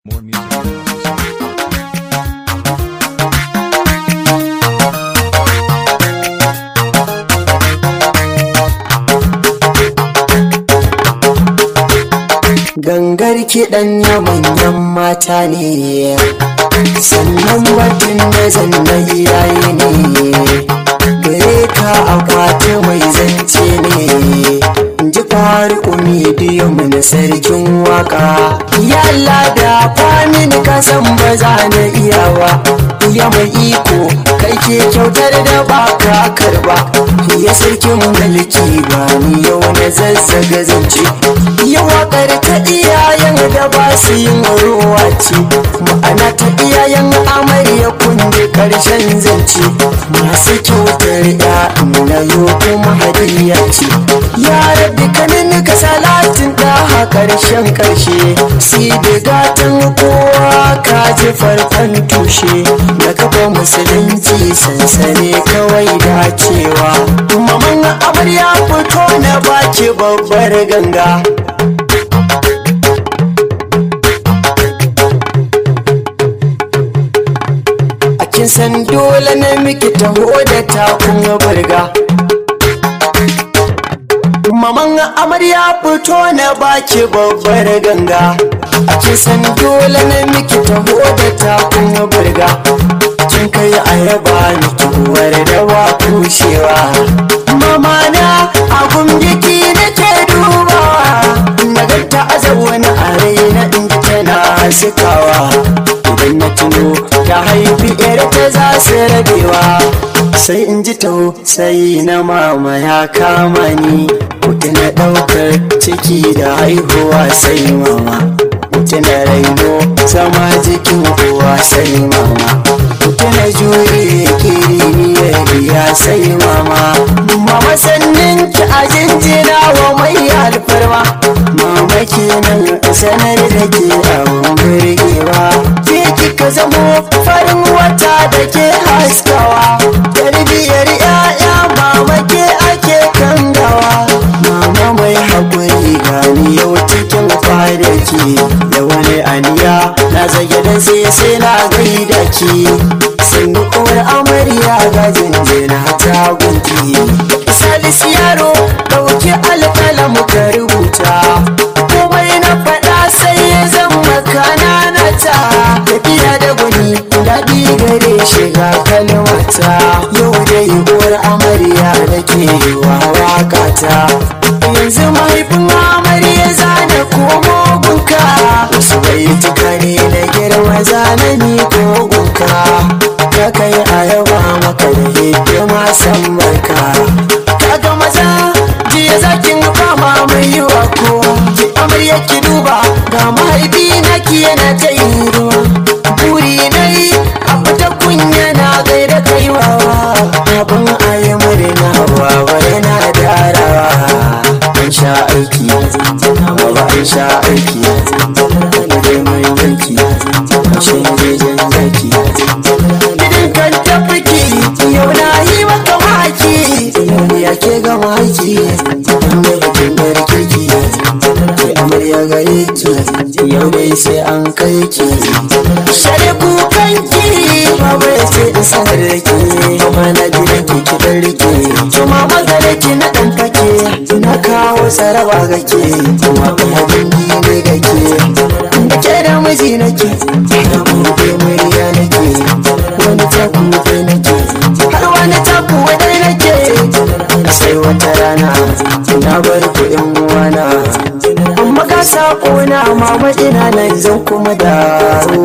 More music. at houseofsongs.com. gangar kiɗan na manyan mata ne sannan batun da zanna iyaye ne gare ka akwati mai zance ne ji faru umidiyum na sarkin waka yalla da famin kasan ba za na iyawa ya mai iko kai ke kyautar da ba ka karba ya sarkin mulki ba ni yau na zazzaga zance ya wakar ta iyayen da ba su yin ruwa ce ma'ana ta iyayen amarya kunde karshen zance masu kyautar ya na yo kuma hadiya ce ya rabbi kanin ka salatin da ha karshen karshe si da gatan kowa ka ji farkon tushe da kafa musulunci sansane kawai dacewa maman amarya fito na baki babbar ganga a kin san dole na miki taho da takun burga maman amarya fito na baki babbar ganga a kin san dole na miki taho da takun burga kin kai ayaba miki uwar da wa kushewa mama na abun biki nake dubawa na ganta a zaune a raina in ji tana sikawa idan na tuno ta haifi yar ta za su rabewa sai in ji tau sai na mama ya kama ni mutu na ɗaukar ciki da haihuwa sai mama mutu na raino zama jikin uwa sai mama mutu na jure kiriniyar biya sai mama mama sannin ki a jinjina wa mai alfarma mama kenan sanar da ke abun birgewa ke kika zamo farin wata da ke haskawa tarbiyar ya'ya mama ke ake kangawa mama mai haƙuri gani yau cikin kwanaki da wani aniya na zage da sai sai na gaida ki sun uwar amarya ga jinjina ta gunki salisu yaro ɗauki alƙalam ka rubuta komai na faɗa sai ya zama kanana ta tafiya da gwani daɗi gare shiga kalmata yau dai uwar amarya da ke wa wakata yanzu mahaifin amarya zana komo gunka wasu bai tukane na girma zanani ko gunka ka kai a yawa maka da hidima san barka kaga maza jiya zakin fama mai yiwa ko ki amarya ki duba ga mahaifi na ki yana ta yi ruwa buri na yi a fita kunya na gaida kaiwawa abin ayi murna wawa yana darawa an sha aiki baba an sha aiki da dai mai yanki ashe jejen zaki idan kan tafiki yau na yi maka maki ya ke ga maki mai bikin barkiki ke amarya gare ki yau dai sai an kai ki shari kukanki baba ya ce in sanar da ke kuma na gidan ki ki dan rike kuma magana ki na dan fake na kawo saraba ga ke kuma kuma dingi ne ga ke da ke da miji nake da buɗe murya nake wani taku dai nake har wani taku wadai nake sai wata rana na bar kuɗin uwana amma ka sako na mama ina nan zan kuma dawo